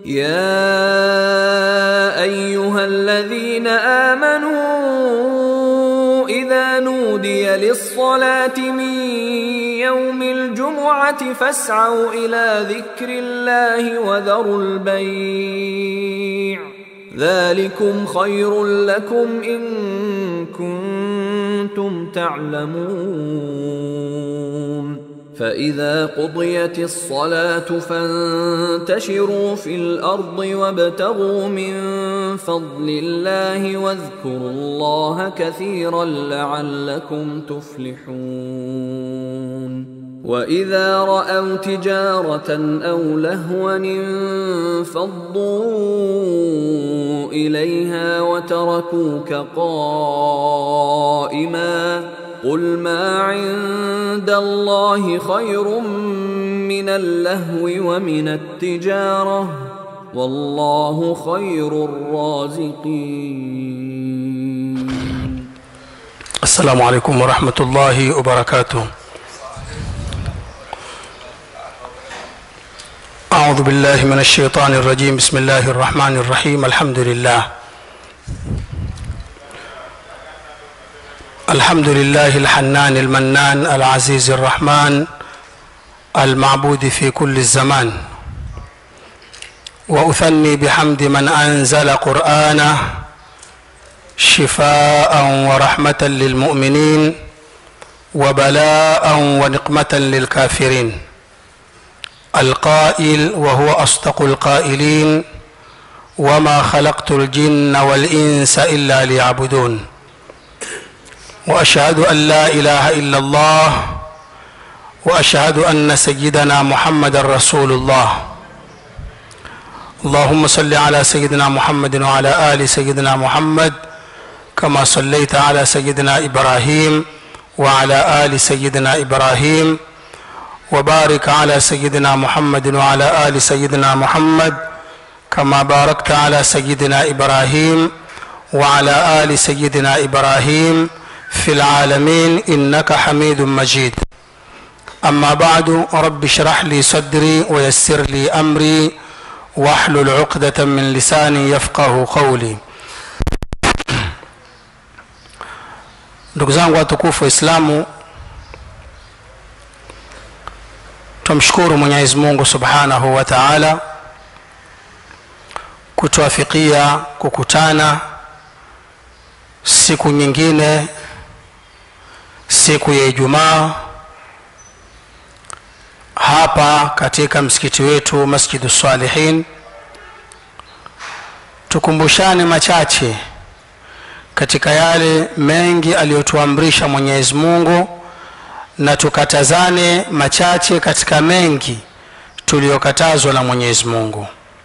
يا ايها الذين امنوا اذا نودي للصلاه من يوم الجمعه فاسعوا الى ذكر الله وذروا البيع ذلكم خير لكم ان كنتم تعلمون فاذا قضيت الصلاه فانتشروا في الارض وابتغوا من فضل الله واذكروا الله كثيرا لعلكم تفلحون واذا راوا تجاره او لهوا انفضوا اليها وتركوك قائما قل ما عند الله خير من اللهو ومن التجاره والله خير الرازقين السلام عليكم ورحمة الله وبركاته أعوذ بالله من الشيطان الرجيم بسم الله الرحمن الرحيم الحمد لله الحمد لله الحنان المنان العزيز الرحمن المعبود في كل الزمان وأثني بحمد من أنزل قرآنه شفاء ورحمة للمؤمنين وبلاء ونقمة للكافرين القائل وهو أصدق القائلين وما خلقت الجن والإنس إلا ليعبدون وأشهد أن لا إله إلا الله وأشهد أن سيدنا محمد رسول الله اللهم صل على سيدنا محمد وعلى آل سيدنا محمد كما صليت على سيدنا ابراهيم وعلى ال سيدنا ابراهيم وبارك على سيدنا محمد وعلى ال سيدنا محمد كما باركت على سيدنا ابراهيم وعلى ال سيدنا ابراهيم في العالمين انك حميد مجيد اما بعد رب اشرح لي صدري ويسر لي امري واحلل عقده من لساني يفقه قولي ndugu zangu watukufu waislamu tumshukuru mwenyezi mungu subhanahu wa taala kutuafikia kukutana siku nyingine siku ya ijumaa hapa katika msikiti wetu masjidu salihin tukumbushane machache katika yale mengi aliyotuamrisha mwenyezi mungu na tukatazane machache katika mengi tuliyokatazwa na mwenyezi mungu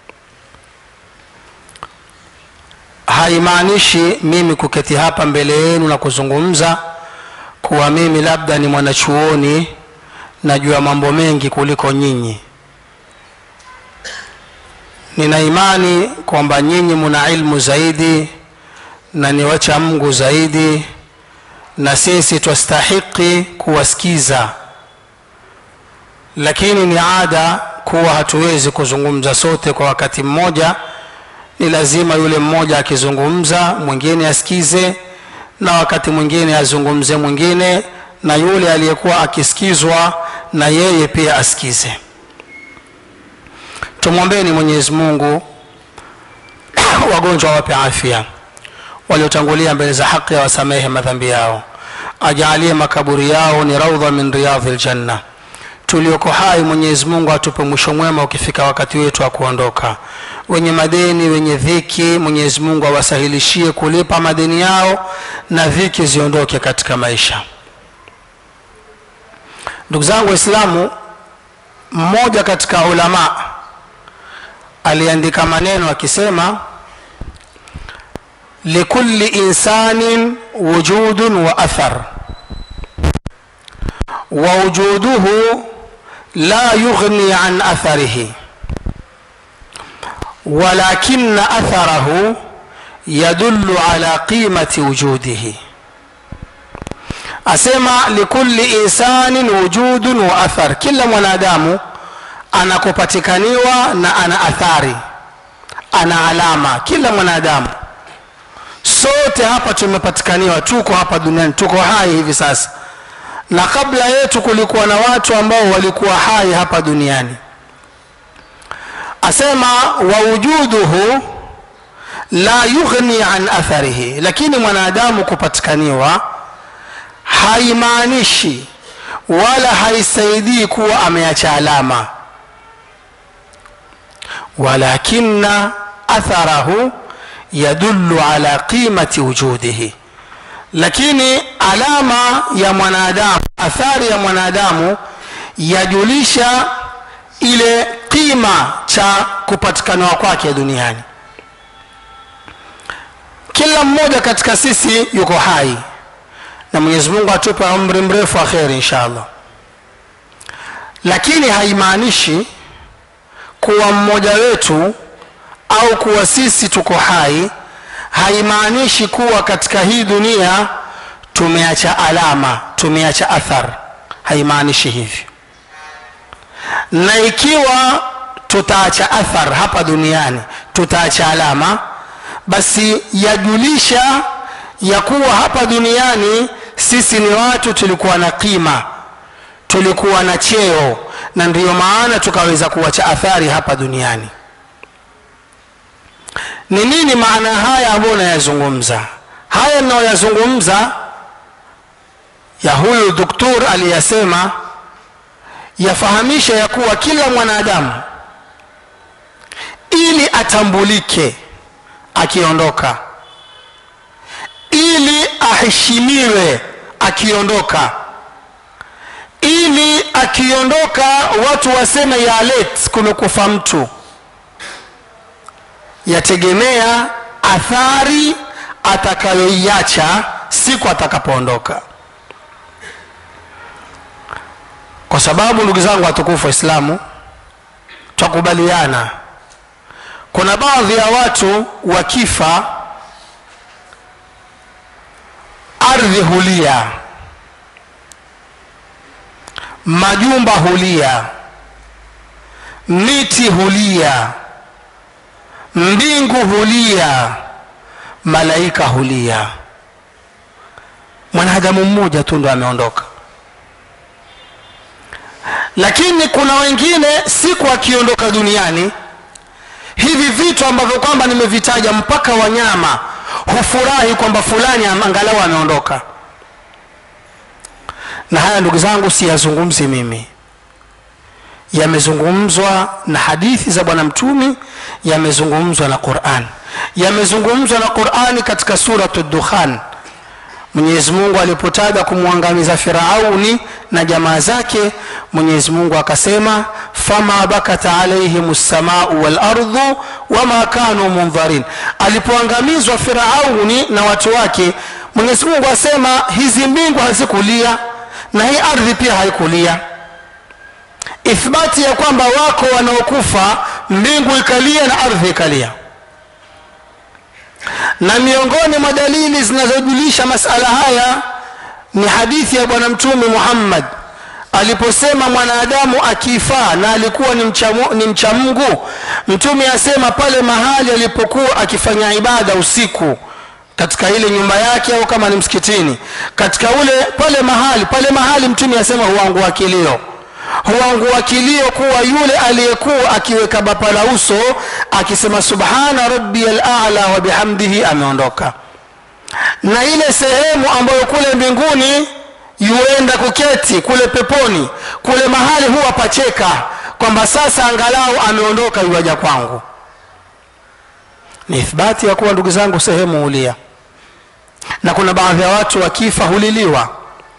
haimaanishi mimi kuketi hapa mbele yenu na kuzungumza kuwa mimi labda ni mwanachuoni najua mambo mengi kuliko nyinyi nina imani kwamba nyinyi muna ilmu zaidi na ni wacha mungu zaidi na sisi twastahiki kuwasikiza lakini ni ada kuwa hatuwezi kuzungumza sote kwa wakati mmoja ni lazima yule mmoja akizungumza mwingine asikize na wakati mwingine azungumze mwingine na yule aliyekuwa akisikizwa na yeye pia asikize tumwombeni mwenyezi mungu wagonjwa wape afya waliotangulia mbele za haki awasamehe madhambi yao ajalie makaburi yao ni raudha min riyadhi ljanna tulioko hai mwenyezi mungu atupe mwisho mwema ukifika wakati wetu wa kuondoka wenye madeni wenye dhiki mwenyezi mungu awasahilishie kulipa madeni yao na dhiki ziondoke katika maisha ndugu zangu waislamu mmoja katika ulama aliandika maneno akisema likulli insanin wujudun wa athar ووجوده لا يغني عن اثره ولكن اثره يدل على قيمه وجوده asema likulli insanin wujudun wa athar kila mwanadamu anakupatikaniwa na ana athari ana alama kila mwanadamu sote hapa tumepatikaniwa tuko hapa duniani tuko hai hivi sasa na kabla yetu kulikuwa na watu ambao walikuwa hai hapa duniani asema waujuduhu la yughni an atharihi lakini mwanadamu kupatikaniwa haimaanishi wala haisaidii kuwa ameacha alama walakina atharahu yadullu ala qimati wujudihi lakini alama ya mwanadamu athari ya mwanadamu yajulisha ile qima cha kupatikana kwake duniani kila mmoja katika sisi yuko hai na mwenyezi mungu atupe umri mrefu wa kheri insha allah lakini haimaanishi kuwa mmoja wetu au kuwa sisi tuko hai haimaanishi kuwa katika hii dunia tumeacha alama tumeacha athar haimaanishi hivyo na ikiwa tutaacha athar hapa duniani tutaacha alama basi yajulisha ya kuwa hapa duniani sisi ni watu tulikuwa na qima tulikuwa na cheo na ndiyo maana tukaweza kuwacha athari hapa duniani ni nini maana haya ambayo nayazungumza haya ninayoyazungumza ya huyu doktor aliyasema yafahamisha ya kuwa kila mwanadamu ili atambulike akiondoka ili aheshimiwe akiondoka ili akiondoka watu waseme ya let kumekufa mtu yategemea athari atakayoiacha siku atakapoondoka kwa sababu ndugu zangu watukufu waislamu twakubaliana kuna baadhi ya watu wakifa ardhi hulia majumba hulia miti hulia mbingu hulia malaika hulia mwanadamu mmoja tu ndo ameondoka lakini kuna wengine siku akiondoka duniani hivi vitu ambavyo kwamba nimevitaja mpaka wanyama hufurahi kwamba fulani angalau ameondoka na haya ndugu zangu siyazungumzi mimi yamezungumzwa na hadithi za bwana mtumi yamezungumzwa na quran yamezungumzwa na qurani katika suratu dukhan mwenyezi mungu alipotaja kumwangamiza firauni na jamaa zake mwenyezi mungu akasema fama bakat alaihim lsamau walardhu wama kanu mundharin alipoangamizwa firauni na watu wake mwenyezi mungu asema hizi mbingu hazikulia na hii ardhi pia haikulia ithbati ya kwamba wako wanaokufa mbingu ikalia na ardhi ikalia na miongoni mwa dalili zinazojulisha masala haya ni hadithi ya bwana mtume muhammad aliposema mwanadamu akifaa na alikuwa ni mcha, ni mcha mungu mtume asema pale mahali alipokuwa akifanya ibada usiku katika ile nyumba yake au kama ni msikitini katika ule pale mahali pale mahali mtume asema huangua kilio huangua kilio kuwa yule aliyekuwa akiweka bapa la uso akisema subhana rabbiya lala wa bihamdihi ameondoka na ile sehemu ambayo kule mbinguni yuenda kuketi kule peponi kule mahali huwa pacheka kwamba sasa angalau ameondoka yuaja kwangu ni ithbati ya kuwa ndugu zangu sehemu hulia na kuna baadhi ya watu wakifa huliliwa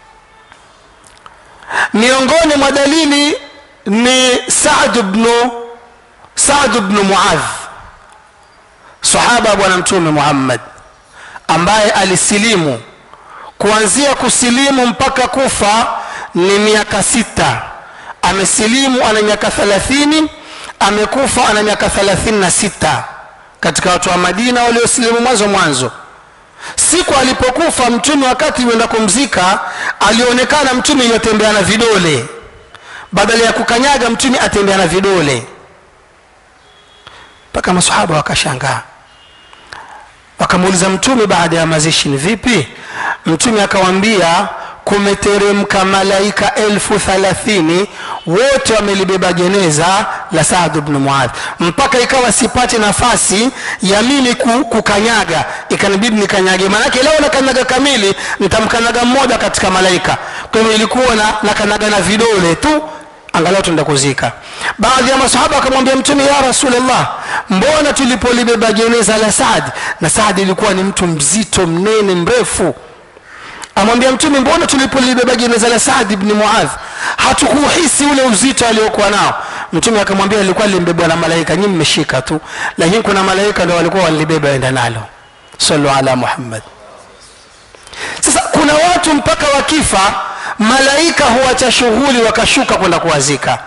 miongoni mwa dalili ni Saad bnu Saad bnu Muadh sahaba bwana mtume Muhammad ambaye alisilimu kuanzia kusilimu mpaka kufa ni miaka sita amesilimu ana miaka thelathini amekufa ana miaka thelathini na sita katika watu wa Madina waliosilimu mwanzo mwanzo siku alipokufa mtume wakati yuenda kumzika alionekana mtume yotembea na vidole badala ya kukanyaga mtume atembea na vidole mpaka masahaba wakashangaa wakamuuliza mtume baada ya mazishi ni vipi mtume akawambia kumeteremka malaika elfu thalathini wote wamelibeba jeneza la saad bnu muadh mpaka ikawa sipate nafasi ya mimi ku- kukanyaga ikanibidi nikanyage maanake leo nakanyaga kamili nitamkanyaga mmoja katika malaika kwa hivyo ilikuwa na nakanyaga na vidole tu angalau tuenda kuzika baadhi ya masahaba wakamwambia mtume ya rasulllah mbona tulipolibeba jeneza la saad na saad ilikuwa ni mtu mzito mnene mrefu amwambia mtume mbona tulipolibeba jeneza la saad bni muadh hatukuhisi ule uzito aliokuwa nao mtume akamwambia lilikuwa limbebwa na malaika nyi mmeshika tu lakini kuna malaika ndo walikuwa walibeba enda nalo salu ala muhammad sasa kuna watu mpaka wakifa malaika huacha shughuli wakashuka kwenda kuwazika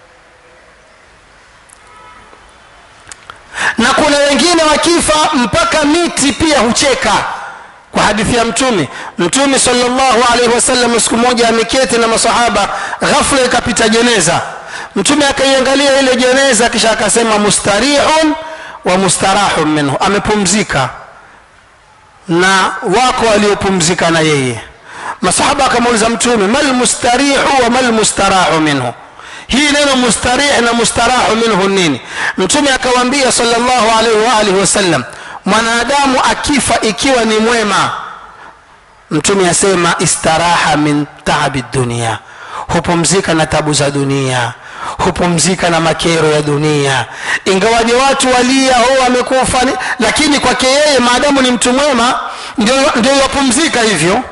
na kuna wengine wakifa mpaka miti pia hucheka kwa hadithi ya mtume mtume salllahu alaihi wasallam siku moja ameketi na masahaba ghafla ikapita jeneza mtume akaiangalia ile jeneza kisha akasema mustarihun wa mustarahun minhu amepumzika na wako waliopumzika na yeye masahaba akamuuliza mtume mal mustarihu wa mal mustarahu minhu hii neno mustarih na mustarahu minhu nini mtume akawaambia salllahu alaihi waalihi wasallam mwanadamu akifa ikiwa ni mwema mtume asema istaraha min taabi dunia hupumzika na tabu za dunia hupumzika na makero ya dunia ingawaje watu walia o amekufa ni- lakini kwake yeye maadamu ni mtu mwema ndio ndio wapumzika hivyo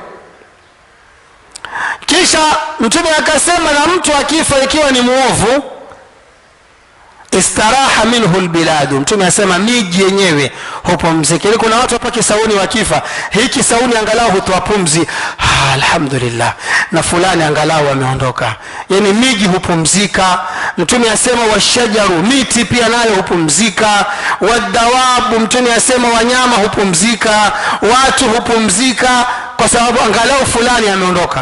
kisha mtume akasema na mtu akifa ikiwa ni mwovu istaraha minhu lbiladu mtume asema miji yenyewe hupumzika ili kuna watu hapa kisauni wakifa hii kisauni angalau hutoa pumzi ah, alhamdulillah na fulani angalau ameondoka yani miji hupumzika mtume asema washajaru miti pia nayo hupumzika wadawabu mtume asema wanyama hupumzika watu hupumzika kwa sababu angalau fulani ameondoka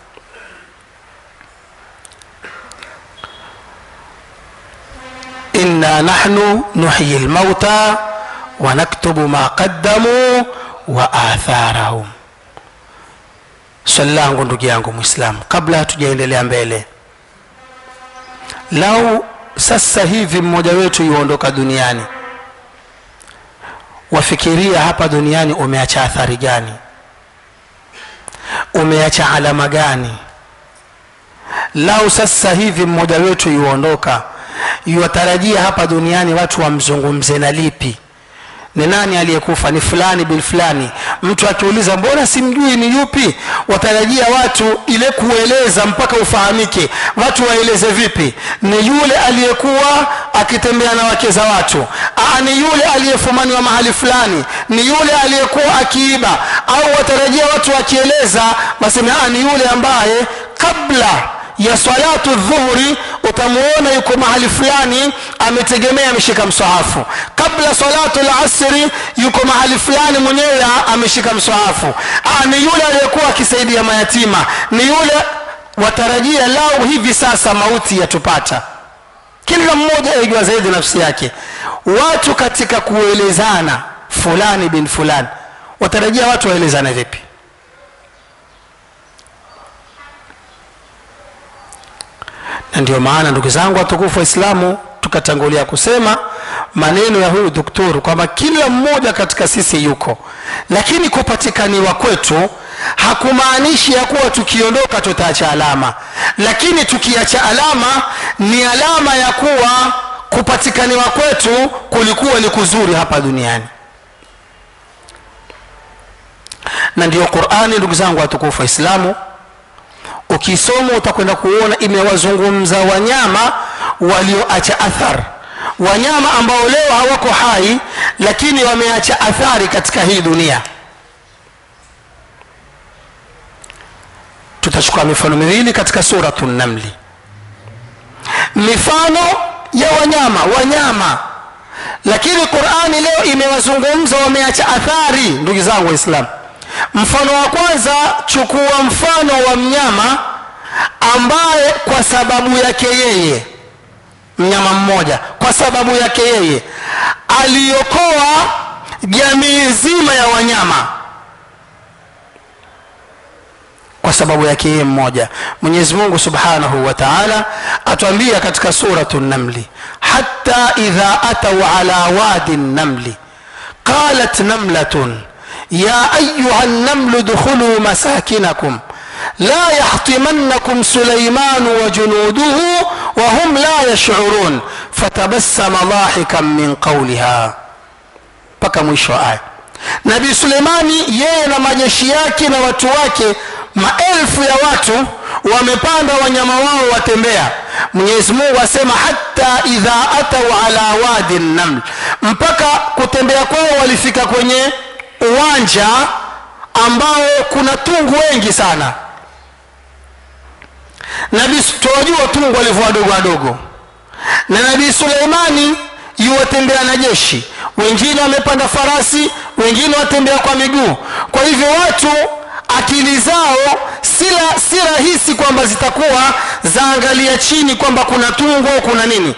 إنا نحن نحيي الموتى ونكتب ما قدموا وآثارهم swali langu ndugu yangu mwislamu kabla hatujaendelea mbele lau sasa hivi mmoja wetu yuondoka duniani wafikiria hapa duniani umeacha athari gani umeacha alama gani lau sasa hivi mmoja wetu yuondoka yuwatarajia hapa duniani watu wamzungumze na lipi ni nani aliyekufa ni fulani bin fulani mtu akiuliza mbona simjui ni yupi watarajia watu ile kueleza mpaka ufahamike watu waeleze vipi ni yule aliyekuwa akitembea na wake za watu Aa, ni yule aliyefumaniwa mahali fulani ni yule aliyekuwa akiiba au watarajia watu wakieleza waseme "Ah, ni yule ambaye kabla ya salatu dhuhuri utamuona yuko mahali fulani ametegemea ameshika msahafu kabla salatu lasri yuko mahali fulani mwenyewe ameshika msahafu ah, ni yule aliyekuwa akisaidia mayatima ni yule watarajia lau hivi sasa mauti yatupata kila mmoja aijua zaidi nafsi yake watu katika kuelezana fulani bin fulani watarajia watu waelezane vipi na ndio maana ndugu zangu watukufu waislamu tukatangulia kusema maneno ya huyu doktor kwamba kila mmoja katika sisi yuko lakini kupatikaniwa kwetu hakumaanishi ya kuwa tukiondoka tutaacha alama lakini tukiacha alama ni alama ya kuwa kupatikaniwa kwetu kulikuwa ni kuzuri hapa duniani na ndiyo qurani ndugu zangu watukufu waislamu ukisoma utakwenda kuona imewazungumza wanyama walioacha athar wanyama ambao leo hawako hai lakini wameacha athari katika hii dunia tutachukua mifano miwili katika suratu namli mifano ya wanyama wanyama lakini qurani leo imewazungumza wameacha athari ndugu zangu waislamu mfano wa kwanza chukua mfano wa mnyama ambaye kwa sababu yake yeye mnyama mmoja kwa sababu yake yeye aliokoa jamii nzima ya wanyama kwa sababu yake yeye mmoja mwenyezi mungu subhanahu wa taala atuambia katika suratu namli hata idha atau ala wadi namli qalat namlatun ya ayuha namlu dkhuluu masakinakum لا يحطمنكم سليمان وجنوده وهم لا يشعرون فتبسم ضاحكا من قولها mpaka mwisho wa aya nabii suleimani yeye na majeshi yake na watu wake maelfu ya watu wamepanda wanyama wao watembea mwenyezi mungu asema hata idha atau ala wadi naml mpaka kutembea kwao walifika kwenye uwanja ambao kuna tungu wengi sana nabii tunajua tungu walivyo wadogo wadogo na nabii suleimani yuwatembea na jeshi wengine wamepanda farasi wengine watembea kwa miguu kwa hivyo watu akili zao sila si rahisi kwamba zitakuwa zaangalia chini kwamba kuna tungu au kuna nini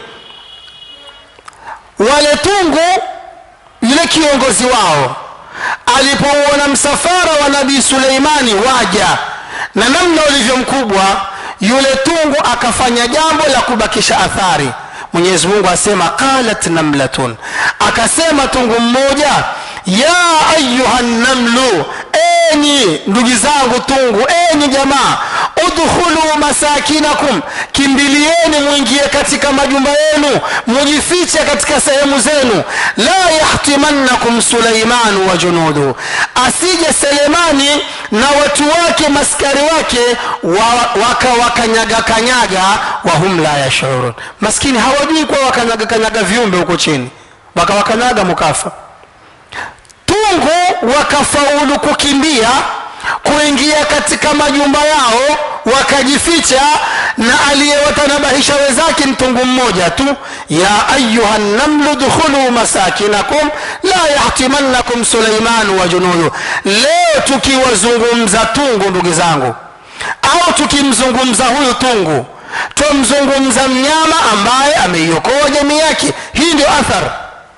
wale tungu yule kiongozi wao alipouona msafara wa nabii suleimani waja na namna ulivyo mkubwa yule tungu akafanya jambo la kubakisha athari mwenyezi mungu asema qalat namlatun akasema tungu mmoja ya ayuha namlu enyi ndugu zangu tungu enyi jamaa udkhulu masakinakum kimbilieni mwingie katika majumba yenu mujifiche katika sehemu zenu la yahtimannakum suleimanu wa junuduhu asije selemani na watu wake maskari wake wakawakanyaga kanyaga wahum la yashurun maskini hawajui kuwa wakanyaga kanyaga viumbe huko chini wakawakanyaga mukafa tungu wakafaulu kukimbia kuingia katika majumba yao wakajificha na aliyewatanabahisha wenzake mtungu mmoja tu ya ayuha namlu dkhulu masakinakum la yahtimannakum suleimanu wa junudu leo tukiwazungumza tungu ndugu zangu au tukimzungumza huyu tungu twamzungumza mnyama ambaye ameiokoa jamii yake hii ndio athar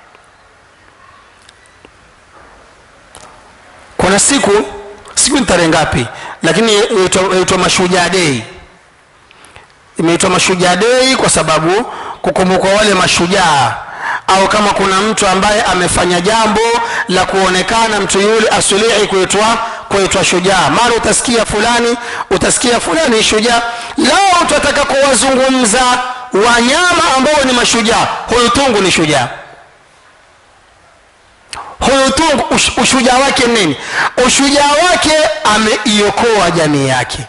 kuna siku siku ni tarehe ngapi lakini inaitwa mashujaa dei imeitwa mashujaa dei kwa sababu kukumbukwa wale mashujaa au kama kuna mtu ambaye amefanya jambo la kuonekana mtu yule asulihi kuitwa kuitwa shujaa mara utasikia fulani utasikia fulani shujaa lao tutataka kuwazungumza wanyama ambao ni mashujaa huyu tungu ni shujaa huyu tungu ush, ushujaa wake nini ushujaa wake ameiokoa jamii yake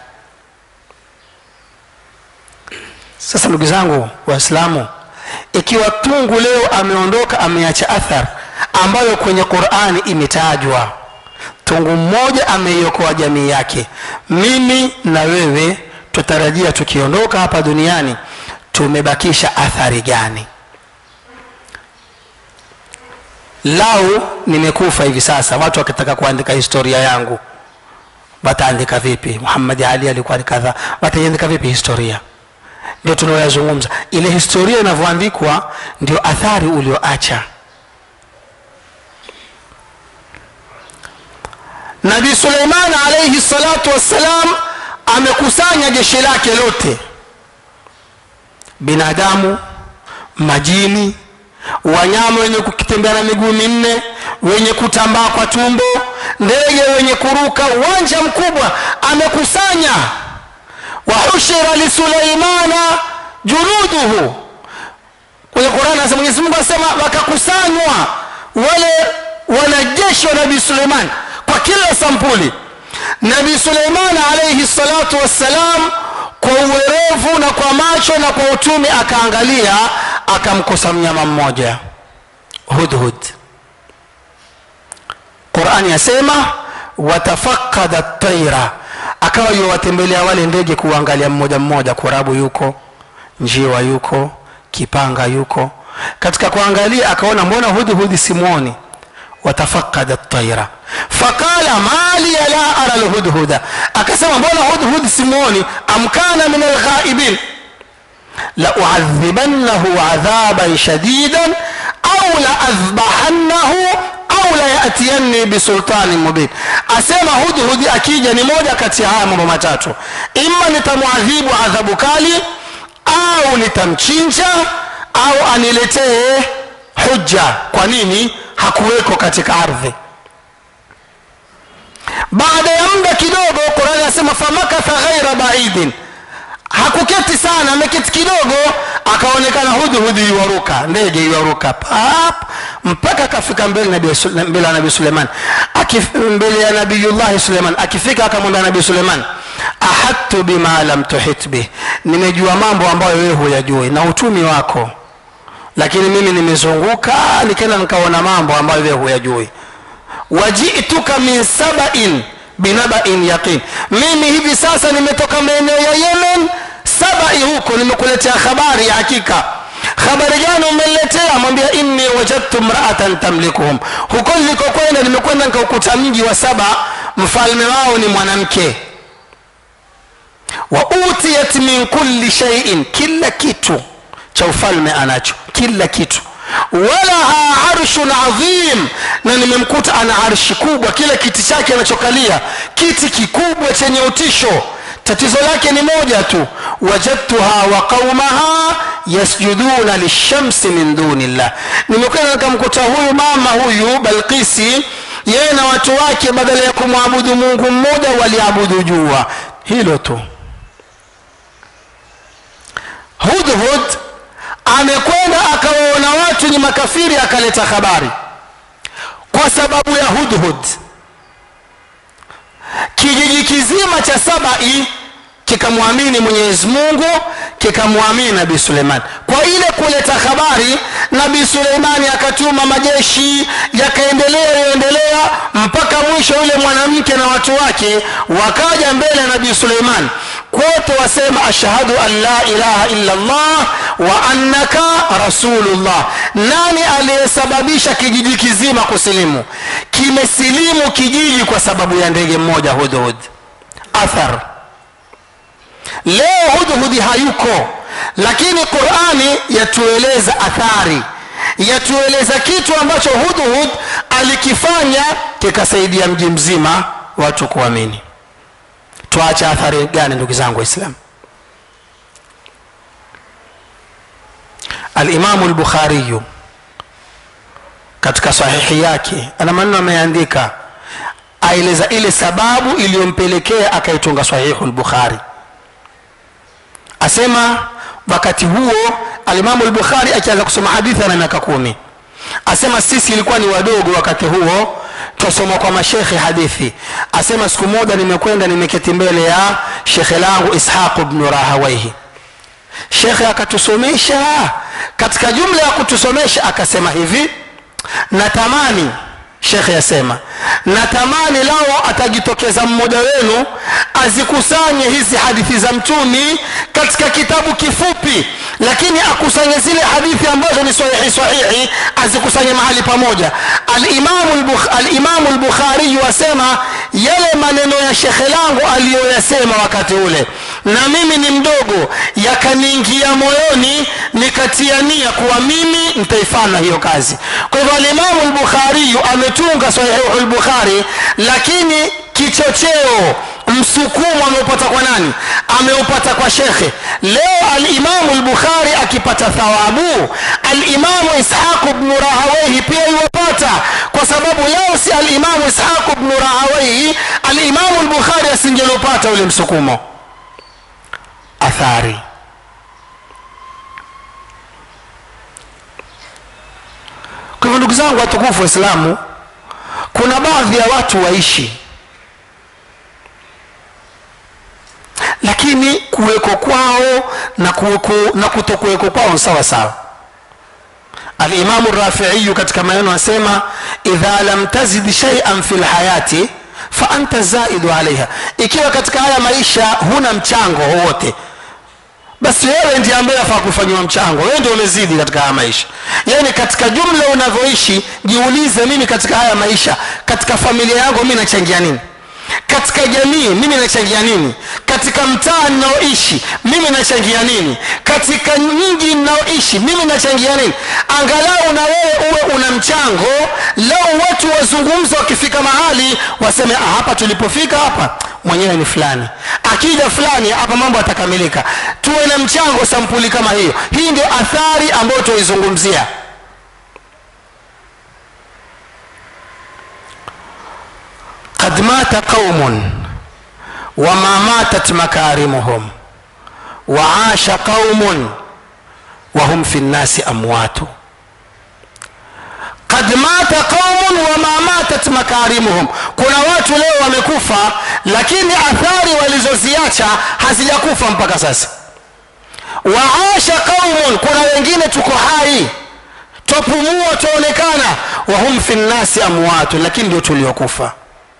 sasa ndugu zangu waislamu ikiwa tungu leo ameondoka ameacha athar ambayo kwenye qurani imetajwa tungu mmoja ameiokoa jamii yake mimi na wewe tutarajia tukiondoka hapa duniani tumebakisha athari gani lau nimekufa hivi sasa watu wakitaka kuandika historia yangu wataandika vipi muhammadi ali alikuwa ni kadhaa wataiandika vipi historia ndio tunaoyazungumza ile historia inavyoandikwa ndio athari ulioacha nabii suleiman alaihi salatu wassalam amekusanya jeshi lake lote binadamu majini wanyama wenye kutembea na miguu minne wenye kutambaa kwa tumbo ndege wenye kuruka uwanja mkubwa amekusanya wahushira lisuleimana junuduhu kwenye qurani anasema mwenyezi mungu anasema wakakusanywa wale wanajeshi wa nabii suleiman kwa kila sampuli nabii suleiman alaihi salatu wassalam kwa uwerevu na kwa macho na kwa utumi akaangalia akamkosa mnyama mmoja hudhud qurani yasema watafakada taira akawa yuwatembelea wale ndege kuangalia mmoja mmoja kurabu yuko njiwa yuko kipanga yuko katika kuangalia akaona mbona hudhudi simwoni watafakada taira faqala mali la ara lhudhuda akasema mbona hudhud simwoni amkana min alghaibin lauadhibannahu adhaban shadidan au la adhbahannahu au la yatiyanni bisultani mubin asema hudhudi akija ni moja kati ya haya mambo matatu ima nitamwadhibu adhabu kali au nitamchinja au aniletee hujja kwa nini hakuweko katika ardhi baada ya muda kidogo qurani anasema famakatha ghaira baidin hakuketi sana ameketi kidogo akaonekana hudhudi iwaruka ndege iwaruka pap mpaka akafika mbele nabii- mbele ya nabii suleiman Akif, mbele ya nabiyullahi suleiman akifika akamwambia nabii suleiman ahadtu bima lam tuhit bih nimejua mambo ambayo wewe huyajui na utumi wako lakini mimi nimezunguka nikaenda nikaona mambo ambayo wewe huyajui wajituka min sabain binabain yaqin mimi hivi sasa nimetoka maeneo ya yemen sabai huko nimekuletea habari ya hakika habari gani umeletea mwambia inni wajadtu mraatan tamlikuhum huko nilikokwenda nimekwenda nikaukuta mji wa saba mfalme wao ni mwanamke wa utiyat min kulli shaiin kila kitu cha ufalme anacho kila kitu walaha arshun adhim na nimemkuta ana arshi kubwa kile kiti chake anachokalia kiti kikubwa chenye utisho tatizo lake ni moja tu wajadtuha wa qaumaha yasjuduna lishamsi min dunillah nimekwenda nikamkuta huyu mama huyu balkisi yeye na watu wake badala ya kumwabudu mungu mmoja waliabudu jua hilo tu hudhud amekwenda akawaona watu ni makafiri akaleta habari kwa sababu ya hudhud kijiji kizima cha sabai kikamwamini mwenyezi mungu kikamwamini nabii suleiman kwa ile kuleta habari nabii suleimani akatuma majeshi yakaendelea yaendelea mpaka mwisho yule mwanamke na watu wake wakaja mbele ya nabii suleiman kwote wasema ashhadu an la ilaha illa llah wa annaka rasulullah nani aliyesababisha kijiji kizima kusilimu kimesilimu kijiji kwa sababu ya ndege mmoja hudhud athar leo hudhudi hayuko lakini qurani yatueleza athari yatueleza kitu ambacho hudhud alikifanya kikasaidia mji mzima watu kuamini tuache athari gani ndugu zangu waislamu alimamu lbukhariyu katika sahihi yake ana maneno ameandika aeleza ile sababu iliyompelekea akaitunga sahihu lbukhari asema wakati huo alimamu lbukhari akianza kusoma hadithi ana miaka kumi asema sisi ilikuwa ni wadogo wakati huo twasoma kwa mashekhe hadithi asema siku moja nimekwenda nimeketi mbele ya shekhe langu ishaqu bnu rahawaihi shekhe akatusomesha katika jumla ya kutusomesha akasema hivi natamani shekhe yasema natamani lao atajitokeza mmoja wenu azikusanye hizi hadithi za mtumi katika kitabu kifupi lakini akusanye zile hadithi ambazo ni sahihi sahihi azikusanye mahali pamoja alimamu lbukhariyu asema yale maneno ya shekhe langu aliyoyasema wakati ule na mimi ni mdogo yakaniingia moyoni nikatia nia kuwa mimi nitaifanya hiyo kazi kwa hivyo alimamu lbukhariyu ametunga sahihu lbukhari lakini kichocheo msukumo ameupata kwa nani ameupata kwa shekhe leo alimamu lbukhari akipata thawabu alimamu ishaqu bnu rahawaihi pia iwapata kwa sababu leo si alimamu ishaqu bnu rahawaihi alimamu lbukhari asingelopata ule msukumo athari kwa hivyo ndugu zangu watukufu waislamu kuna baadhi ya watu waishi lakini kuweko kwao na, kuweko, na kutokuweko kwao sawa sawa alimamu rafiiyu katika maneno asema idha lam tazid shaian fi lhayati fa anta zaidu alaiha ikiwa katika haya maisha huna mchango wowote basi wewe ndiye ambaye afaa kufanyiwa mchango wewe ndio umezidi katika haya maisha yaani katika jumla unavyoishi jiulize mimi katika haya maisha katika familia yangu mi nachangia nini katika jamii mimi nachangia nini katika mtaa ninaoishi mimi nachangia nini katika mji ninaoishi mimi nachangia nini angalau na wewe uwe una mchango lau watu wazungumza wakifika mahali waseme ah, hapa tulipofika hapa mwenyewe ni fulani akija fulani hapa mambo yatakamilika tuwe na mchango sampuli kama hiyo hii ndio athari ambayo tuizungumzia قد مات قوم وما ماتت مكارمهم وعاش قوم وهم في الناس أموات قد مات قوم وما ماتت makarimuhum kuna watu leo wamekufa lakini athari walizoziacha hazijakufa mpaka sasa waasha qaumun kuna wengine tuko hai twapumua twaonekana wahum fi nnasi amwatu lakini ndio tuliokufa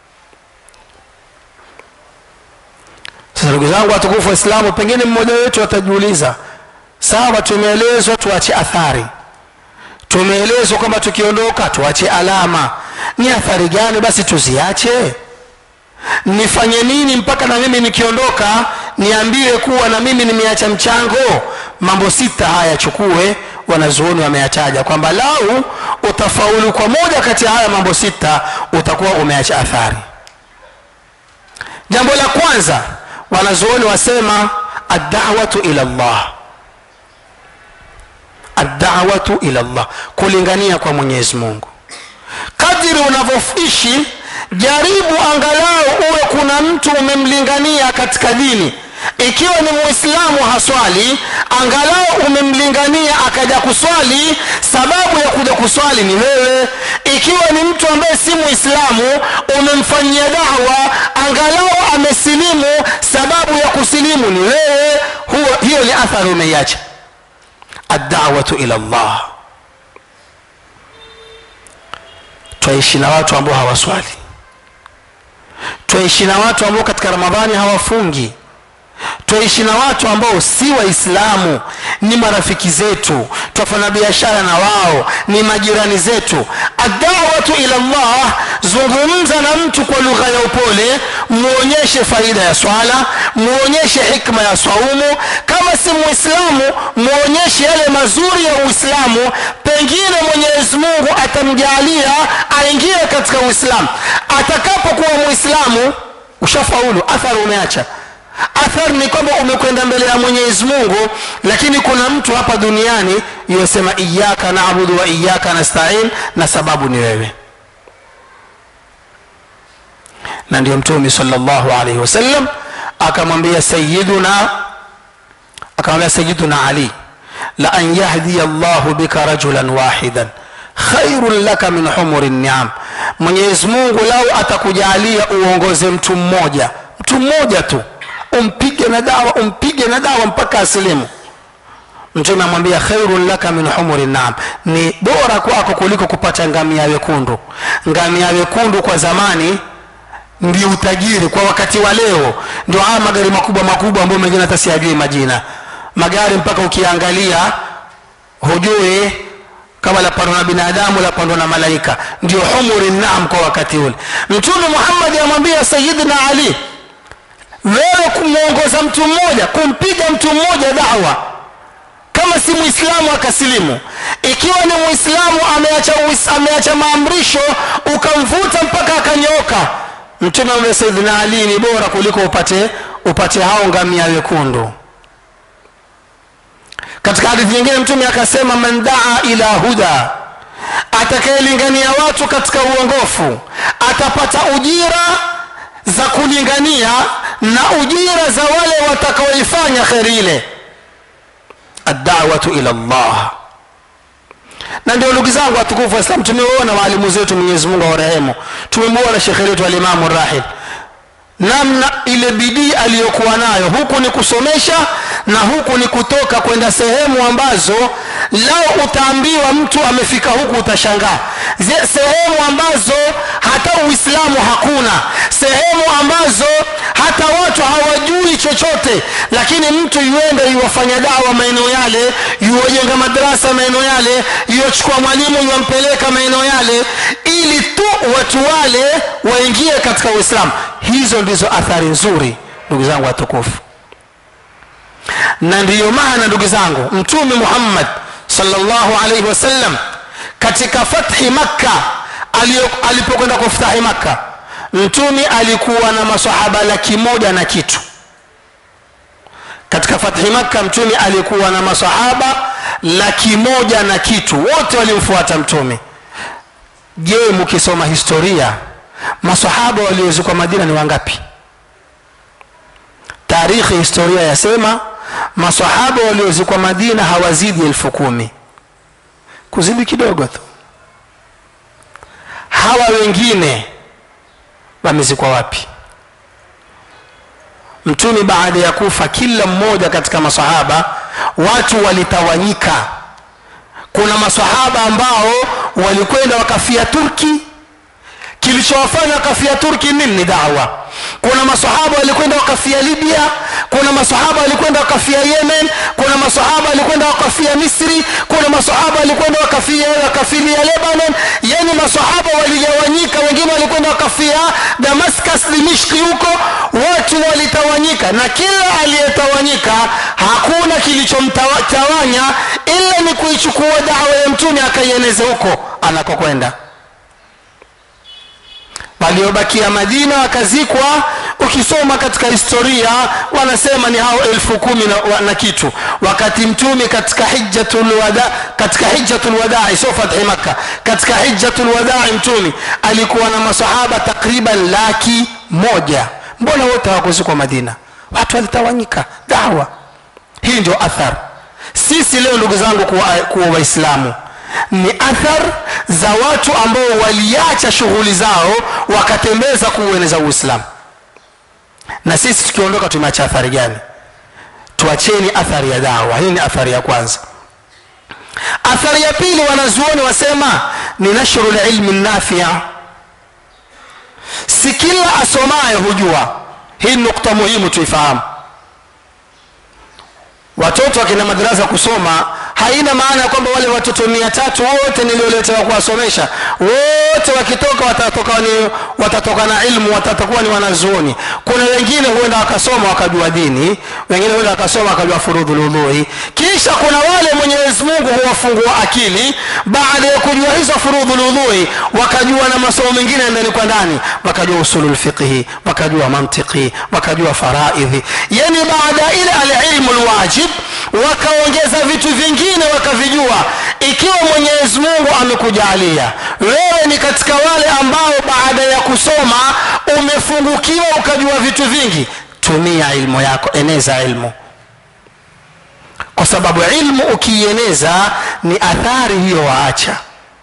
sasa ndugu zangu watukufu waislamu pengine mmoja wetu atajiuliza sawa tumeelezwa tuache athari tumeelezwa kwamba tukiondoka tuache alama ni athari gani basi tuziache nifanye nini mpaka na mimi nikiondoka niambiwe kuwa na mimi nimeacha mchango mambo sita haya chukue wanazuoni wameyataja kwamba lau utafaulu kwa moja kati ya haya mambo sita utakuwa umeacha athari jambo la kwanza wanazuoni wasema addawatu ila llah addawatu ila llah kulingania kwa mwenyezi mungu kadiri unavyoishi jaribu angalau uwe kuna mtu umemlingania katika dini ikiwa ni muislamu haswali angalau umemlingania akaja kuswali sababu ya kuja kuswali ni wewe ikiwa ni mtu ambaye si muislamu umemfanyia dawa angalau amesilimu sababu ya kusilimu ni wewe huo hiyo ni athari umeiacha addawatu ila llah twaishi na watu ambao hawaswali twaishi na watu ambao katika ramadhani hawafungi twaishi na watu ambao si waislamu ni marafiki zetu twafanya biashara na wao ni majirani zetu adawatu ila llah zungumza na mtu kwa lugha ya upole muonyeshe faida ya swala muonyeshe hikma ya swaumu kama si muislamu muonyeshe yale mazuri ya uislamu pengine mwenyezi mungu atamjalia aingie katika uislamu atakapokuwa muislamu ushafaulu athari umeacha athari ni kwamba umekwenda mbele ya mwenyezi mungu lakini kuna mtu hapa duniani yosema iyaka nabudu wa iyaka nastain na sababu ni wewe na ndio mtume salllahu alaihi wasallam akamwambia sayiduna akamwambia sayiduna ali la an yahdiya llahu bika rajulan wahidan khairun laka min humuri niam mwenyezi mungu lau atakujalia uongoze mtu mmoja mtu mmoja tu umpige na dawa umpige na dawa mpaka asilimu mtume amwambia khairun laka min humuri naam ni bora kwako kuliko kupata ngamia wekundu ngamia wekundu kwa zamani ndio utajiri kwa wakati wa leo ndio haya magari makubwa makubwa ambayo mengine hata siyajui majina magari mpaka ukiangalia hujui kama lapandwa na binadamu lapandwa na malaika ndio humuri naam kwa wakati ule mtume muhammadi amwambia sayidina ali wewe kumwongoza mtu mmoja kumpiga mtu mmoja dawa kama si mwislamu akasilimu ikiwa ni mwislamu ameacha, ameacha maamrisho ukamvuta mpaka akanyooka mtume amwambia saidina ali ni bora kuliko upate upate hao ngamia wekundu katika hadithi nyingine mtume akasema man daa ila huda atakayelingania watu katika uongofu atapata ujira za kulingania na ujira za wale watakaoifanya kheri ile addawatu ila llah na ndio ndugu zangu watukufu waislam tumeona waalimu zetu mwenyezi mungu awarehemu tumemwona shekhe letu alimamu rahil namna ile bidii aliyokuwa nayo huku ni kusomesha na huku ni kutoka kwenda sehemu ambazo lao utaambiwa mtu amefika huku utashangaa sehemu ambazo hata uislamu hakuna sehemu ambazo hata watu hawajui chochote lakini mtu yuenda yuwafanya dawa maeneo yale yuwajenga madarasa maeneo yale yuwachukua mwalimu yuwampeleka maeneo yale ili tu watu wale waingie katika uislamu hizo ndizo athari nzuri ndugu zangu watukufu na ndiyo maana ndugu zangu mtume muhammad sallallahu alaihi wasallam katika fathi makka alio- alipokwenda kufutahi makka mtume alikuwa na masahaba laki moja na kitu katika fathi makka mtume alikuwa na masahaba laki moja na kitu wote walimfuata mtume je mkisoma historia masahaba waliozikwa madina ni wangapi tarikhi historia yasema masahaba waliozikwa madina hawazidi elfu kumi kuzidi kidogo tu hawa wengine wamezikwa wapi mtume baada ya kufa kila mmoja katika masahaba watu walitawanyika kuna masahaba ambao walikwenda wakafia turki kilichowafanya wakafia turki nini ni dawa kuna masahaba walikwenda wakafia libya kuna masahaba walikwenda wakafia yemen kuna masahaba walikwenda wakafia misri kuna masahaba walikwenda wakafia wakafilia lebanon yani masahaba waligawanyika wengine walikwenda wakafia damascus dimishki huko watu walitawanyika na kila aliyetawanyika hakuna kilichomtawanya ila ni kuichukua dawa ya mtume akaieneze huko anakokwenda waliobakia madina wakazikwa ukisoma katika historia wanasema ni hao elfu kumi na, na kitu wakati mtume katika hijjatul wada katika hijjatul wadai sio fathi makka katika hijjatul wadai mtume alikuwa na masahaba takriban laki moja mbona wote hawakuzikwa madina watu walitawanyika dawa hii ndio athar sisi leo ndugu zangu kuwa, kuwa waislamu ni athar za watu ambao waliacha shughuli zao wakatembeza kuueneza uislamu na sisi tukiondoka tumeacha athari gani tuacheni athari ya dawa hii ni athari ya kwanza athari ya pili wanazuoni wasema ni nashru lilmi nafia si kila asomaye hujua hii nukta muhimu tuifahamu watoto wakina madarasa kusoma haina maana ya kwamba wale watoto mia tatu wote nilioletewa kuwasomesha wote wakitoka watatoka, ni, watatoka na ilmu watatakuwa ni wanazuoni kuna wengine huenda wakasoma wakajua dini wengine huenda wakasoma wakajua furudhu ludhui kisha kuna wale mwenyezi mungu huwafungua akili baada ya kujua hizo furudhu ludhui wakajua na masomo mengine ndani kwa ndani wakajua usulu lfiqhi wakajua mantiki wakajua faraidhi yani baada ya ile alilmu lwajib wakaongeza vitu vingine wakavijua ikiwa mwenyezi mungu amekujalia wewe ni katika wale ambao baada ya kusoma umefungukiwa ukajua vitu vingi tumia ilmu yako eneza ilmu kwa sababu ilmu ukiieneza ni athari hiyo waacha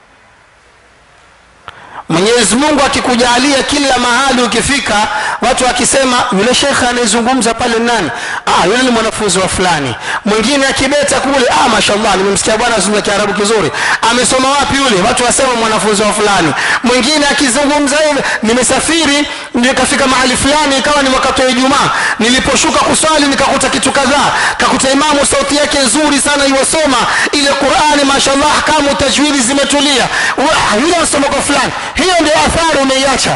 mwenyezi mungu akikujalia kila mahali ukifika watu wakisema yule shekhe anayezungumza pale nani ah, yule ni mwanafunzi wa fulani mwingine akibeta kule ah, mashallah nimemsikia bwana azungumza kiarabu kizuri amesoma wapi yule watu wasema mwanafunzi wa fulani mwingine akizungumza hivi nimesafiri nikafika mahali fulani ikawa ni wakati wa ijumaa niliposhuka kuswali nikakuta kitu kadhaa kakuta imamu sauti yake nzuri sana iwasoma ile qurani mashallah ahkamu tajwidi zimetulia Wa- yule anasoma kwa fulani hiyo ndio athari umeiacha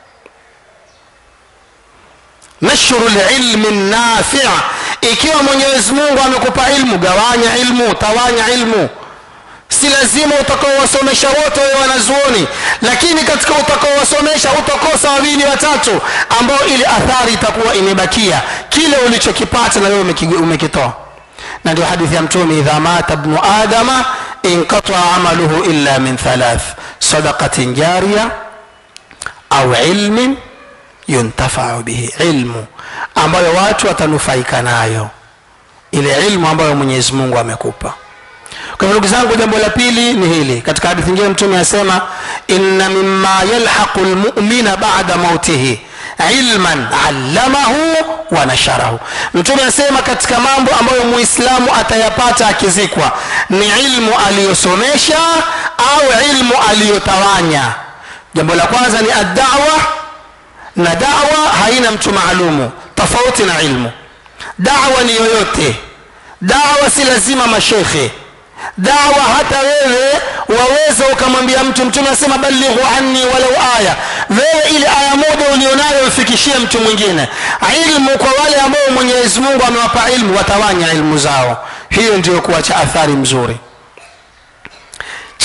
nashru lilmi nafi ikiwa mwenyezi mungu amekupa ilmu gawanya ilmu tawanya ilmu si lazima utakaowasomesha wote wawe wanazuoni lakini katika utakaowasomesha utakosa wawili watatu ambao ili athari itakuwa imebakia kile ulichokipata na wewe umeki- umekitoa na ndio hadithi ya mtume idha mata bnu adama inqataa amaluhu illa min thalath sadaqatin jariya au ilmin yuntafau bihi ilmu ambayo watu watanufaika nayo ile ilmu ambayo mwenyezi mungu amekupa kwa hivyo ndugu zangu jambo la pili ni hili katika hadithi nyingine mtume anasema inna mimma yalhaqu lmumina bada mautihi ilman allamahu wa nasharahu mtume anasema katika mambo ambayo muislamu atayapata akizikwa ni ilmu aliyosomesha au ilmu aliyotawanya jambo la kwanza ni addawa na dawa haina mtu maalumu tofauti na ilmu dawa ni yoyote dawa si lazima mashekhe dawa hata wewe waweza ukamwambia mtu mtume asema balighu anni walau aya wewe ile aya moja ulionayo ufikishie mtu mwingine ilmu kwa wale ambao mwenyezi mungu amewapa ilmu watawanya ilmu zao hiyo ndio kuacha athari mzuri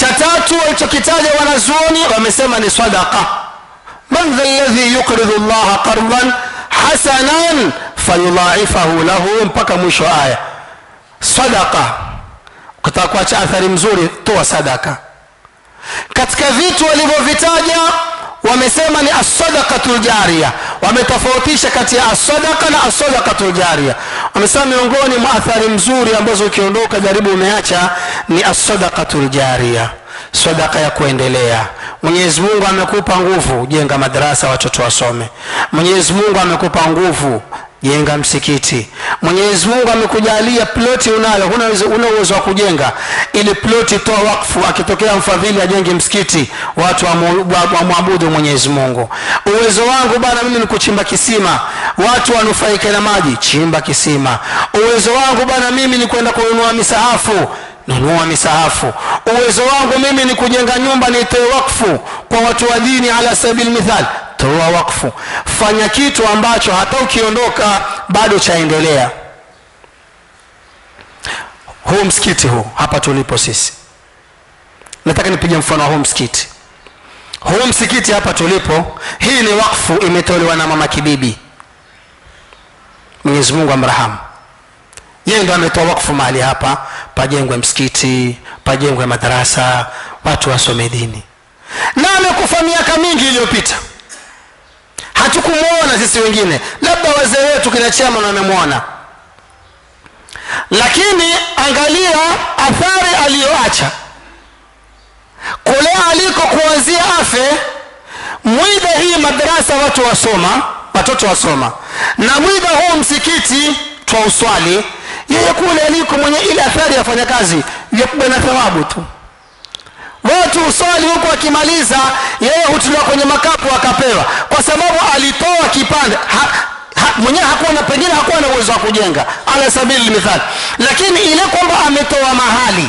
cha tatu walichokitaja wanazuoni wamesema ni sadaqa man dha ladhi yuqridu llaha qardan hasanan fayudhaifahu lahu mpaka mwisho wa aya sadaqa ukitaka kuacha athari mzuri toa sadaka katika vitu walivyovitaja wamesema ni assadaqatu ljaria wametofautisha kati ya assadaka na assadaqatu ljaria wamesema miongoni mwa athari mzuri ambazo ukiondoka jaribu umeacha ni assadaqatu ljaria sadaka ya kuendelea mwenyezi mungu amekupa nguvu jenga madarasa watoto wasome mwenyezi mungu amekupa nguvu jenga msikiti mwenyezi mungu amekujalia ploti unayo huna una uwezo wa kujenga ili ploti toa wakfu akitokea mfadhili ajenge msikiti watu wamwabudu wa, wa mwenyezi mungu uwezo wangu bana mimi ni kuchimba kisima watu wanufaike na maji chimba kisima uwezo wangu bana mimi ni kwenda kununua misahafu nunua misahafu uwezo wangu mimi ni kujenga nyumba nitoe wakfu kwa watu wa dini ala sabil mithal toa wakfu fanya kitu ambacho hata ukiondoka bado chaendelea huu msikiti huu hapa tulipo sisi nataka nipige mfano wa huu msikiti huu msikiti hapa tulipo hii ni wakfu imetolewa na mama kibibi mwenyezi mungu amrahamu yeye ndo ametoa wakfu mahali hapa pajengwe msikiti pajengwe madarasa watu wasome dini na amekufa miaka mingi iliyopita hatukumwona sisi wengine labda wazee wetu kina chaman wamemwona lakini angalia athari aliyoacha kule aliko kuanzia afe mwida hii madarasa watu wasoma watoto wasoma na mwida huu msikiti twa uswali yeye kule aliko mwenye ile athari yafanya kazi yakuwa na thawabu tu watu uswali huku akimaliza yeye hutuliwa kwenye makapu akapewa kwa sababu alitoa kipande ha, ha, mwenyewe hakuwa na pengine hakuwa na uwezo wa kujenga ala sabili mithali lakini ile kwamba ametoa mahali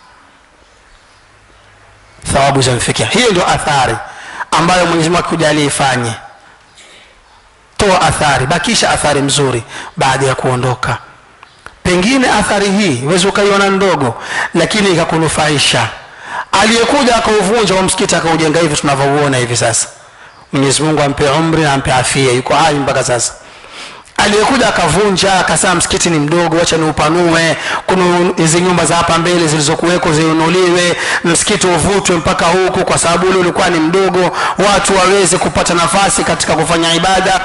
thawabu zamfikia hiyo ndio athari ambayo mwenyezi mungu akujalia ifanye toa athari bakisha athari mzuri baada ya kuondoka pengine athari hii uwezi ukaiona ndogo lakini ikakunufaisha aliyekuja akauvunja wa msikiti akaujenga hivi tunavyouona hivi sasa mwenyezi mungu ampe umri na ampe afia yuko hai mpaka sasa aliyekuja akavunja akasema msikiti ni mdogo wacha niupanue kuna hizi nyumba za hapa mbele zilizokuweko ziunuliwe msikiti uvutwe mpaka huku kwa sababu ule ulikuwa ni mdogo watu waweze kupata nafasi katika kufanya ibada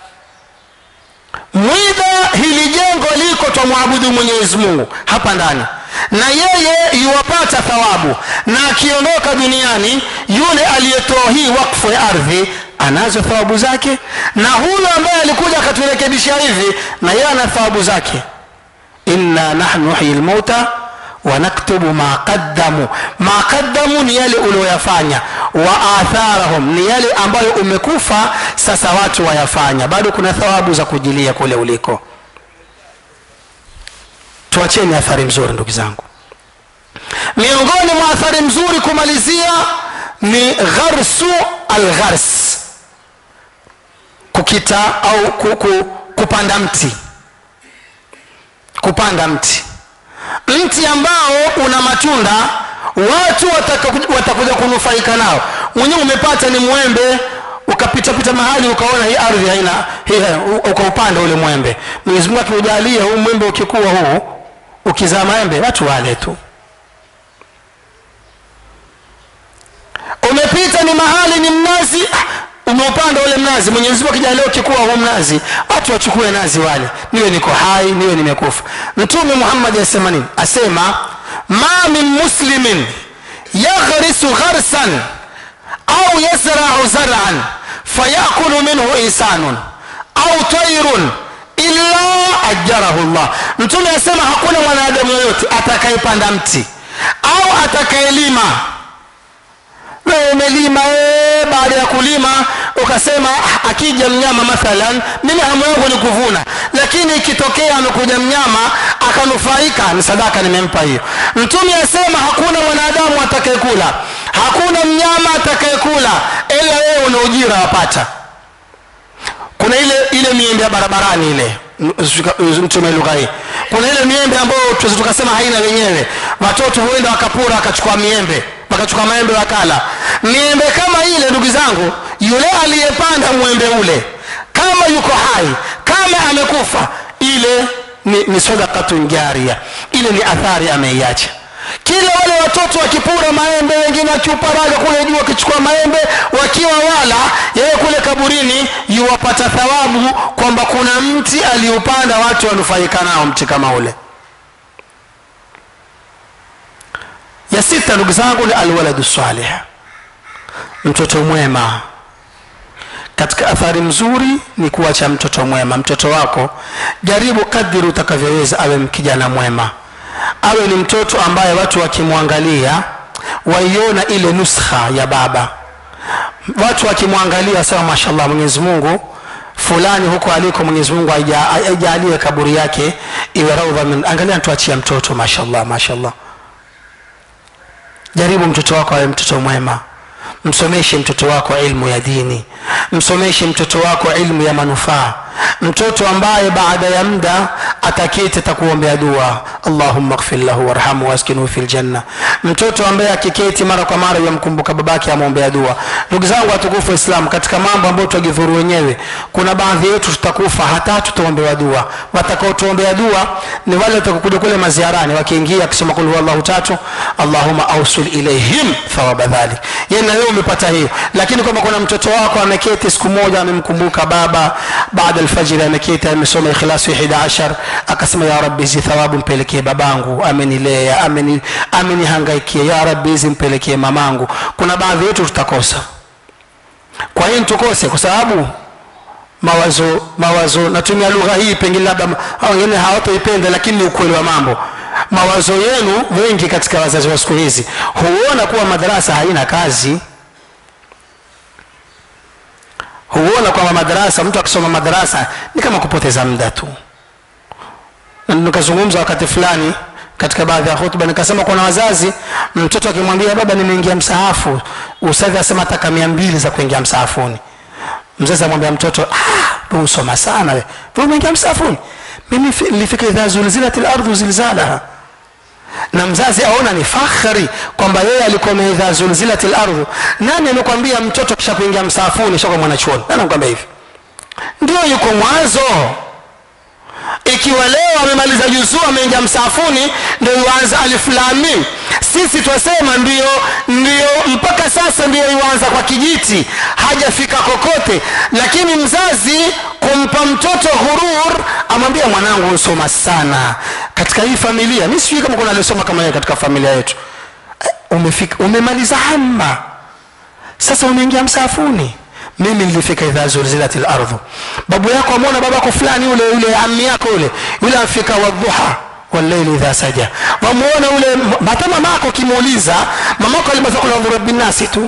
mwidha hili jengo liko twamwabudu mwenyezi mungu hapa ndani na yeye yuwapata thawabu na akiondoka duniani yule aliyetoa hii wakfu ya ardhi anazo thawabu zake na huyo ambaye alikuja akaturekebisha hivi na yeye ana thawabu zake inna nahnu nuhyi lmauta wanaktubu ma qaddamu ma qaddamu ni yale ulioyafanya wa atharahum ni yale ambayo umekufa sasa watu wayafanya bado kuna thawabu za kujilia kule uliko tuacheni athari mzuri ndugu zangu miongoni mwa athari mzuri kumalizia ni gharsu alghars kukita au kuku, kupanda mti kupanda mti mti ambao una matunda watu watakuja wataka kunufaika nao mwenyewe umepata ni mwembe ukapitapita mahali ukaona hii ardhi haina ukaupanda ule mwembe mwenyezi mungu akiujalia huu mwembe ukikuwa huu ukizaa maembe watu wale tu umepita ni mahali ni mnazi umeupanda ule mnazi mwenyezi mungu akijalia ukikuwa huu mnazi watu wachukue nazi wale niwe niko hai niwe nimekufa mtume muhammadi asema nini asema ma min muslimin yaghrisu gharsan au yasrau zaran fayakulu minhu insanun au tairun illa ajarahu llah mtume asema hakuna mwanadamu yoyote atakayepanda mti au atakayelima wewe umelima ee, baada ya kulima ukasema akija mnyama mathalan mimi hamu yangu ni kuvuna lakini ikitokea amekuja mnyama akanufaika ni sadaka nimempa hiyo mtume asema hakuna mwanadamu atakayekula hakuna mnyama atakayekula ila wewe una ujira wapata kuna ile ile miembe ya barabarani ile mtume lugha hii kuna ile miembe ambayo tuweza tukasema haina wenyewe watoto huenda wakapura wakachukua miembe wakachukua maembe wakala miembe kama ile ndugu zangu yule aliyepanda mwembe ule kama yuko hai kama amekufa ile ni, ni sadakatun jaria ile ni athari ameiacha kila wale watoto wakipura maembe wengine wakiuparaga kule juu wakichukua maembe wakiwa wala yeye kule kaburini yuwapata thawabu kwamba kuna mti aliupanda watu wanufaika nao mti kama ule ya sita ndugu zangu ni alwaladu salih mtoto mwema katika athari mzuri ni kuacha mtoto mwema mtoto wako jaribu kadiri utakavyoweza awe kijana mwema awe ni mtoto ambaye watu wakimwangalia waiona ile nuskha ya baba watu wakimwangalia wasema mashallah mwenyezi mungu fulani huko aliko mwenyezi mungu aijalie kaburi yake iwe raudha min angalia tuachia mtoto mashallah mashallah jaribu mtoto wako awe mtoto mwema msomeshe mtoto wako ilmu ya dini msomeshe mtoto wako ilmu ya manufaa mtoto ambaye baada ya muda ataketi atakuombea dua allahumma gfir lahu warhamhu waskinhu fi ljanna mtoto ambaye akiketi mara kwa mara yamkumbuka babake amwombea dua ndugu zangu watukufu wa islam katika mambo ambayo twajidhuru wenyewe kuna baadhi yetu tutakufa hata tutaombewa dua watakaotuombea dua ni wale watakokuja kule maziarani wakiingia akisema kul huwallahu tatu allahumma ausul ilaihim thawaba dhalik yani na wewe umepata hiyo lakini kwamba kuna mtoto wako ameketi siku moja amemkumbuka baba baada alfajiri ameketi amesoma ikhlasu 11 akasema ya rabbi hizi thawabu mpelekee babangu amenilea ameni amenihangaikia ya rabbi hizi mpelekee mamangu kuna baadhi yetu tutakosa kwa hiyo tukose kwa sababu mawazo mawazo natumia lugha hii pengine labda wengine hawatoipenda lakini ni ukweli wa mambo mawazo yenu wengi katika wazazi wa siku hizi huona kuwa madarasa haina kazi huona kwamba madarasa mtu akisoma madarasa ni kama kupoteza muda tu nikazungumza wakati fulani katika baadhi ya hutuba nikasema kuna wazazi mtoto akimwambia baba nimeingia msahafu usadhi asema ataka mia mbili za kuingia msahafuni mzazi amwambia mtoto ah, usoma sana we umeingia msahafuni mimi nilifika idha zulzilat lardhu zilzalaha na mzazi aona ni fakhari kwamba yeye alikuwa idha zulzilat lardhu nani amekwambia mtoto kisha kuingia msaafuni shakuwa mwanachuoni nani amekwambia hivi ndio yuko mwanzo ikiwa leo amemaliza juzuu ameingia msaafuni ndio yuanza aliflamim sisi twasema ndio ndio mpaka sasa ndio yuanza kwa kijiti hajafika kokote lakini mzazi kumpa mtoto hurur amwambia mwanangu usoma sana katika hii familia mi sijui kama kuna aliosoma kama yeye katika familia yetu umefika umemaliza hamma sasa umeingia msaafuni mimi nilifika idha zulzilat lardhu babu yako amwona babako fulani yule yule ami yako yule yule amfika wadhuha walleili idha saja wamuona ule hata mamako ukimuuliza mamako alimaliza kula dhurabi nasi tu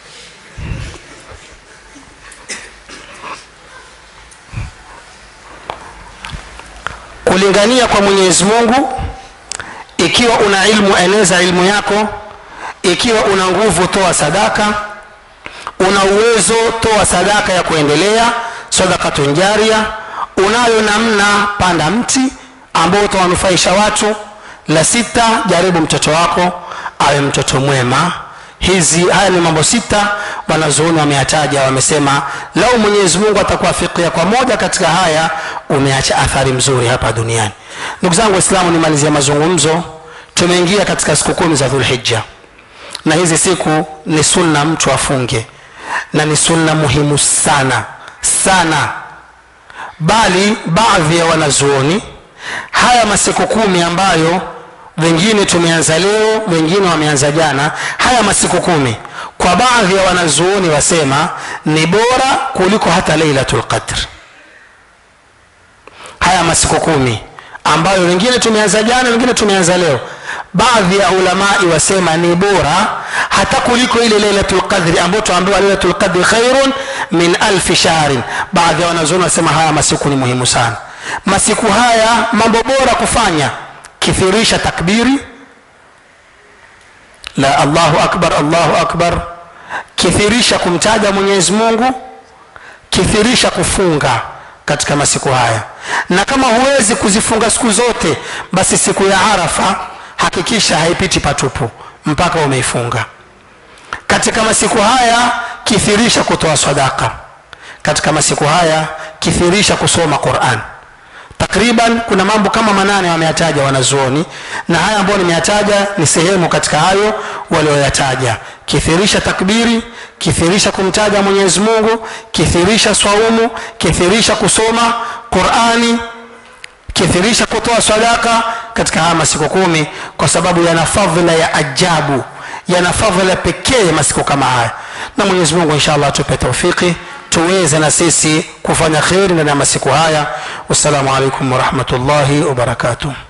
kulingania kwa mwenyezi mungu ikiwa una ilmu eneza ilmu yako ikiwa una nguvu toa sadaka una uwezo toa sadaka ya kuendelea sadakatun jaria unayo namna panda mti ambao utawanufaisha watu la sita jaribu mtoto wako awe mtoto mwema hizi haya ni mambo sita wanazuoni wameyataja wamesema lau mwenyezi mungu atakuwafikia kwa moja katika haya umeacha athari mzuri hapa duniani ndugu zangu waislamu nimalizia mazungumzo tumeingia katika siku kumi za dhulhija na hizi siku ni sunna mtu afunge na ni sunna muhimu sana sana bali baadhi ya wanazuoni haya masiku kumi ambayo wengine tumeanza leo wengine wameanza jana haya masiku kumi kwa baadhi ya wanazuoni wasema ni bora kuliko hata lailatul qadr haya masiku kumi ambayo wengine tumeanza jana wengine tumeanza leo baadhi ya ulamai wasema ni bora hata kuliko ile lailatul qadri ambayo tuambiwa lailatul qadri khairun min alfi shahrin baadhi ya wanazuoni wasema haya masiku ni muhimu sana masiku haya mambo bora kufanya kithirisha takbiri la allahu akbar allahu akbar kithirisha kumtaja mwenyezi mungu kithirisha kufunga katika masiku haya na kama huwezi kuzifunga siku zote basi siku ya arafa hakikisha haipiti patupu mpaka umeifunga katika masiku haya kithirisha kutoa sadaka katika masiku haya kithirisha kusoma quran takriban kuna mambo kama manane wameyataja wanazuoni na haya ambayo nimeyataja ni sehemu katika hayo walioyataja kithirisha takbiri kithirisha kumtaja mwenyezi mungu kithirisha swaumu kithirisha kusoma qurani kithirisha kutoa sadaka katika haya masiku kumi kwa sababu yana fadhila ya ajabu yana fadhila pekee masiku kama haya na mwenyezi mungu insha allah atupe taufiki tuweze na sisi kufanya kheri ndani ya masiku haya wassalamu alaikum warahmatullahi wabarakatuh